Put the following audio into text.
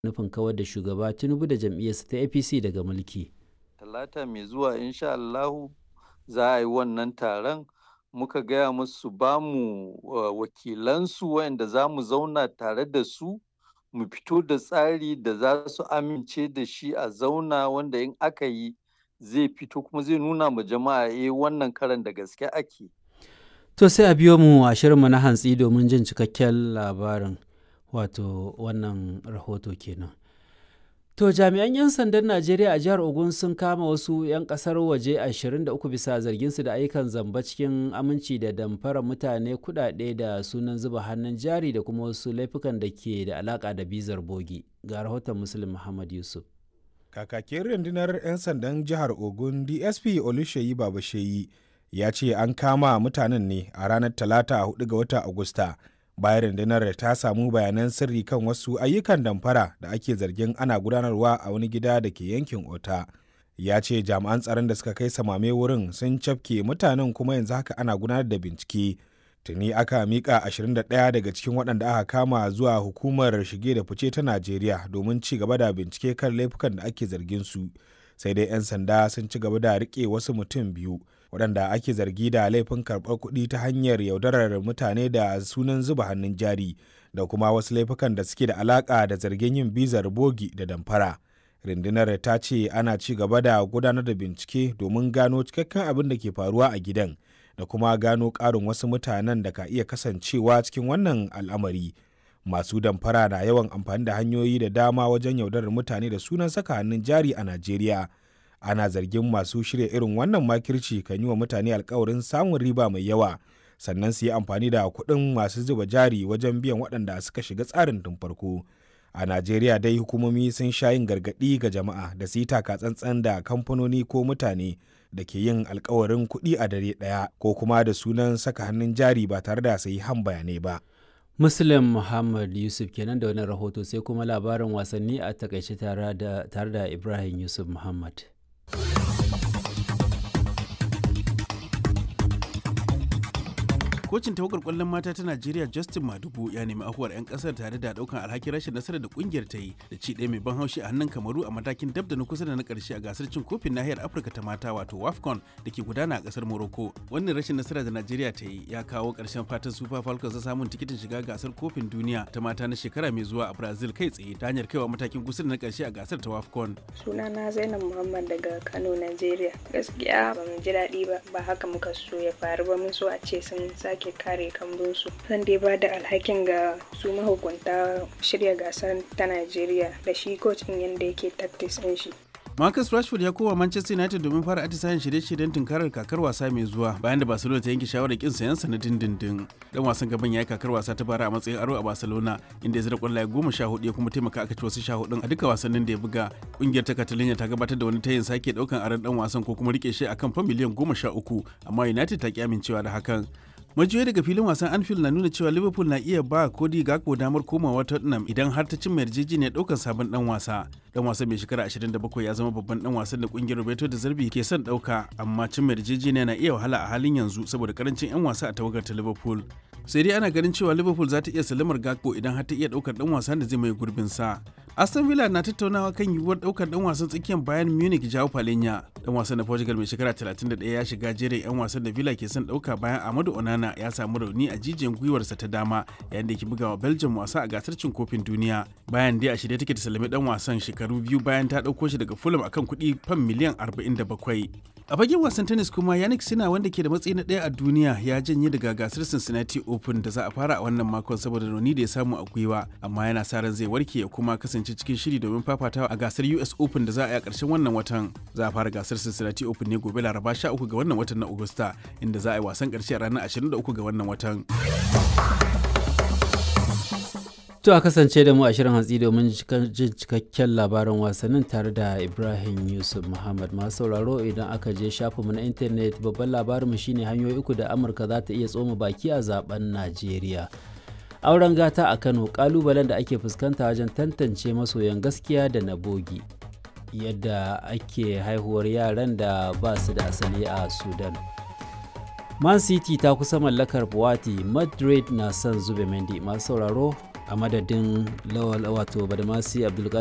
nufin kawar da shugaba tinubu da jam'iyyarsa ta apc daga mulki talata mai zuwa insha Allahu za a yi wannan taron muka gaya musu ba mu wakilansu wayanda za mu zauna tare da su mu fito da tsari da za su amince da shi a zauna wanda in aka yi zai fito kuma zai nuna ma jama'a eh wannan karan da gaske ake to sai a biyo mu a shirinmu na hantsi domin jin cikakken labarin wato wannan rahoto kenan To jami'an 'yan sandan Najeriya a jihar Ogun sun kama wasu 'yan kasar waje 23 bisa zarginsu da ayyukan zamba cikin aminci da damfara mutane kudade da sunan zuba hannun jari da kuma wasu laifukan da ke da alaka da bizar bogi. Ga rahoton Muslim Muhammad Yusuf. Kakakin rundunar 'yan sandan jihar Ogun DSP Oluseyi Babasheyi ya ce an kama mutanen ne a ranar Talata 4 ga watan Agusta. bayan rundunar ta samu bayanan sirri kan wasu ayyukan damfara da ake zargin ana gudanarwa a wani gida da ke yankin ota ya ce jami'an tsaron da suka kai samame wurin sun cafke mutanen kuma yanzu haka ana gudanar da bincike tuni aka mika 21 daga cikin waɗanda aka kama zuwa hukumar shige da fice ta najeriya domin ci gaba da bincike kan laifukan da ake zargin su sai dai 'yan sanda sun ci gaba da rike wasu mutum biyu waɗanda ake zargi da laifin karɓar kuɗi ta hanyar yaudarar mutane da sunan zuba hannun jari da kuma wasu laifukan da suke da alaƙa da zargin yin bizar bogi da damfara rundunar ta ce ana ci gaba da gudanar da bincike domin gano cikakken abin da ke faruwa a gidan da kuma gano ƙarin wasu mutanen da ka iya kasancewa cikin wannan al'amari masu damfara na yawan amfani da hanyoyi da dama wajen yaudarar mutane da sunan saka hannun jari a najeriya ana zargin masu shirya irin wannan makirci kan yi wa mutane alkawarin samun riba mai yawa sannan su yi amfani da kuɗin masu zuba jari wajen biyan waɗanda suka shiga tsarin tun farko a najeriya dai hukumomi sun sha yin gargaɗi ga jama'a da su yi taka tsantsan da kamfanoni ko mutane da ke yin alkawarin kuɗi a dare ɗaya ko kuma da sunan saka hannun jari ba tare da sai han bayanai ba Muslim Muhammad Yusuf kenan da wani rahoto sai kuma labarin wasanni a takaice tare da Ibrahim Yusuf Muhammad. kocin tawagar kwallon mata ta Najeriya Justin Madubu ya nemi afuwar 'yan kasar tare da daukan alhakin rashin nasarar da kungiyar ta yi da ci ɗaya mai ban haushi a hannun Kamaru a matakin dab da na kusa da na karshe a gasar cin kofin nahiyar Afirka ta mata wato WAFCON da ke gudana a kasar Morocco. Wannan rashin nasara da Najeriya ta yi ya kawo ƙarshen fatan Super Falcons na samun tikitin shiga gasar kofin duniya ta mata na shekara mai zuwa a Brazil kai tsaye ta hanyar kaiwa matakin kusa da na karshe a gasar ta WAFCON. Sunana Zainab Muhammad daga Kano, Najeriya. Gaskiya ba mu ji daɗi ba, ba haka muka so ya faru ba mun so a ce sun sake sake kare kambunsu zan dai ba da alhakin ga su mahukunta shirya gasar ta najeriya da shi kocin yadda yake tactics ɗin shi Marcus Rashford ya koma Manchester United domin fara atisayen shirye-shiryen tunkarar kakar wasa mai zuwa bayan da Barcelona ta yanke shawarar kin sayan sa na dindindin. Dan wasan gaban ya yi kakar wasa ta bara a matsayin aro a Barcelona inda ya zira kwallaye goma sha hudu ya kuma taimaka aka ci wasu sha hudun a duka wasannin da ya buga. Kungiyar ta Catalonia ta gabatar da wani tayin sake daukan aron dan wasan ko kuma rike shi akan fa miliyan goma sha uku amma United ta ki amincewa da hakan. majiyoyi daga filin wasan anfield na nuna cewa liverpool na iya ba kodi gakpo damar komawa tottenham idan har ta cimma yarjejeniyar daukar sabon dan wasa dan wasan mai shekara 27 ya zama babban dan wasan da kungiyar roberto da zarbi ke son dauka amma cimma yarjejeniya na iya wahala a halin yanzu saboda karancin yan wasa a tawagar ta liverpool sai dai ana ganin cewa liverpool za ta iya salamar gakpo idan har ta iya daukar dan wasan da zai mai gurbin sa aston villa na tattaunawa kan yiwuwar daukar dan wasan tsakiyar bayan munich jao palenya dan wasan na portugal mai shekara 31 ya shiga jerin yan wasan da villa ke son dauka bayan amadu onana ya samu rauni a jijiyan gwiwarsa ta dama yayin da ke bugawa belgium wasa a gasar cin kofin duniya bayan dai a shirye take ta salami dan wasan shekaru biyu bayan ta dauko shi daga fulham akan kuɗi fan miliyan 47 a fagen wasan tennis kuma yannick sina wanda ke da matsayi na ɗaya a duniya ya janye daga gasar cincinnati open da za a fara a wannan makon saboda rauni da ya samu a gwiwa amma yana sa ran zai warke ya kuma kasance cikin shiri domin fafatawa a gasar us open da za a yi a ƙarshen wannan watan za a fara gasar cincinnati open ne gobe laraba 13 ga wannan watan na agusta inda za a yi wasan ƙarshe a ranar 23 ga wannan watan To a kasance da mu a shirin hantsi domin jin cikakken labarin wasannin tare da Ibrahim Yusuf Muhammad masu sauraro idan aka je shafinmu na intanet babban labarinmu shine hanyoyi uku da Amurka za ta iya tsoma baki a zaben Najeriya. Auren gata a Kano kalubalen da ake fuskanta wajen tantance masoyan gaskiya da na bogi. Yadda ake haihuwar yaran da ba su da asali a Sudan. Man City ta kusa mallakar Buwati, Madrid na son zube Mendy masu sauraro a madadin lawal wato badamasi abdulkadir